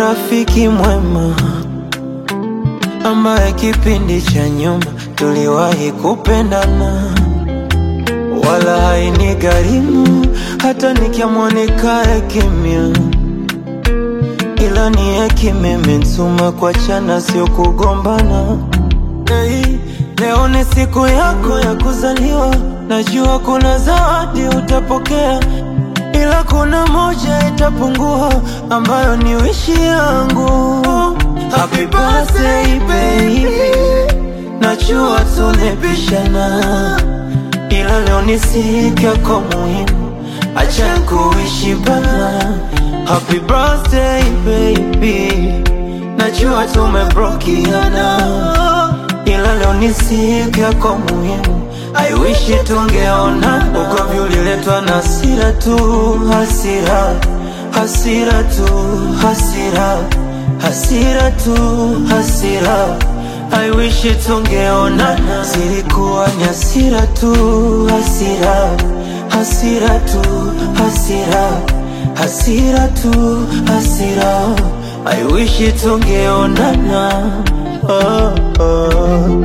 rafiki mwema ambaye kipindi cha nyuma tuliwahi kupendana, wala haini gharimu hata nikiamua nikae kimya, ila ni hekima imenituma kuachana, sio kugombana. Hey, leo ni siku yako ya kuzaliwa, najua kuna zawadi utapokea, ila kuna moja itapungua, ambayo ni wishi yangu. Happy birthday baby, najua tunapishana, ila leo ni siku yako muhimu, acha kuishi bana. Happy birthday baby, najua tumebrokiana ila leo ni siku yako muhimu, I wish tungeona. Ugomvi uliletwa na hasira tu, hasira, hasira tu, hasira, hasira tu, hasira. I wish tungeonana, zilikuwa ni hasira tu, hasira, hasira tu, hasira, hasira tu, hasira. I wish tungeonana. Oh, oh.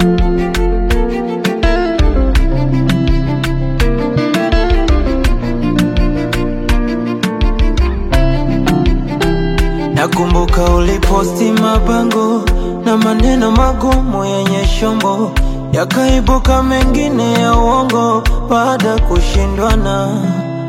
Nakumbuka uliposti mabango na maneno magumu yenye shombo, yakaibuka mengine ya uongo baada kushindwana.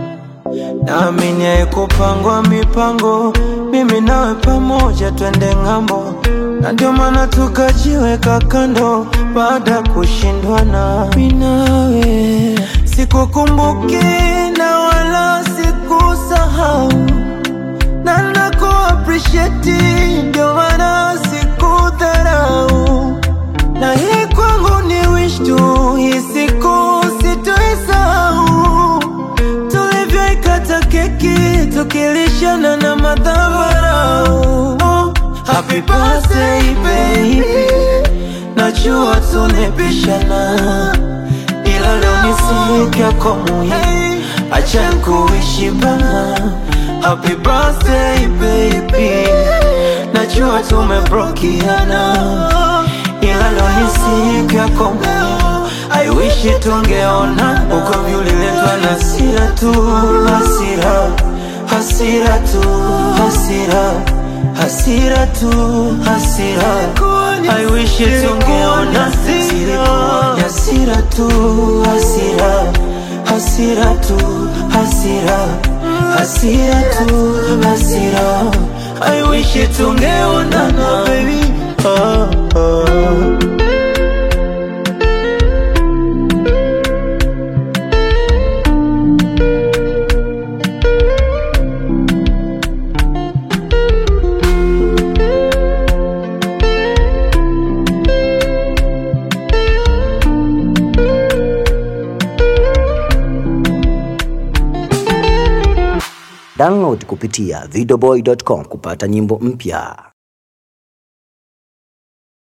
Naamini haikupangwa mipango, mimi nawe pamoja twende ng'ambo, na ndio maana tukajiweka kando baada kushindwana. Mimi nawe sikukumbuki na wala sikusahau na naku appreciate, ndio maana sikudharau, na hii kwangu ni wish tu, hii siku sitoisahau tulivyoikata keki tukilishana na madhabarau. Oh, happy birthday baby, najua tunapishana, ila leo ni siku yako muhimu, acha kuishi bana. Happy birthday baby, najua tumebrokiana, ila leo ni siku yako muhimu, I wish tungeona. Ugomvi uliletwa na hasira tu, hasira, hasira tu, hasira, hasira tu, hasira. I wish tungeona, zilikuwa ni hasira tu, hasira, hasira tu, hasira, hasira tu, hasira. I wish tungeonana, baby. Oh, oh. Download kupitia videoboy.com kupata nyimbo mpya.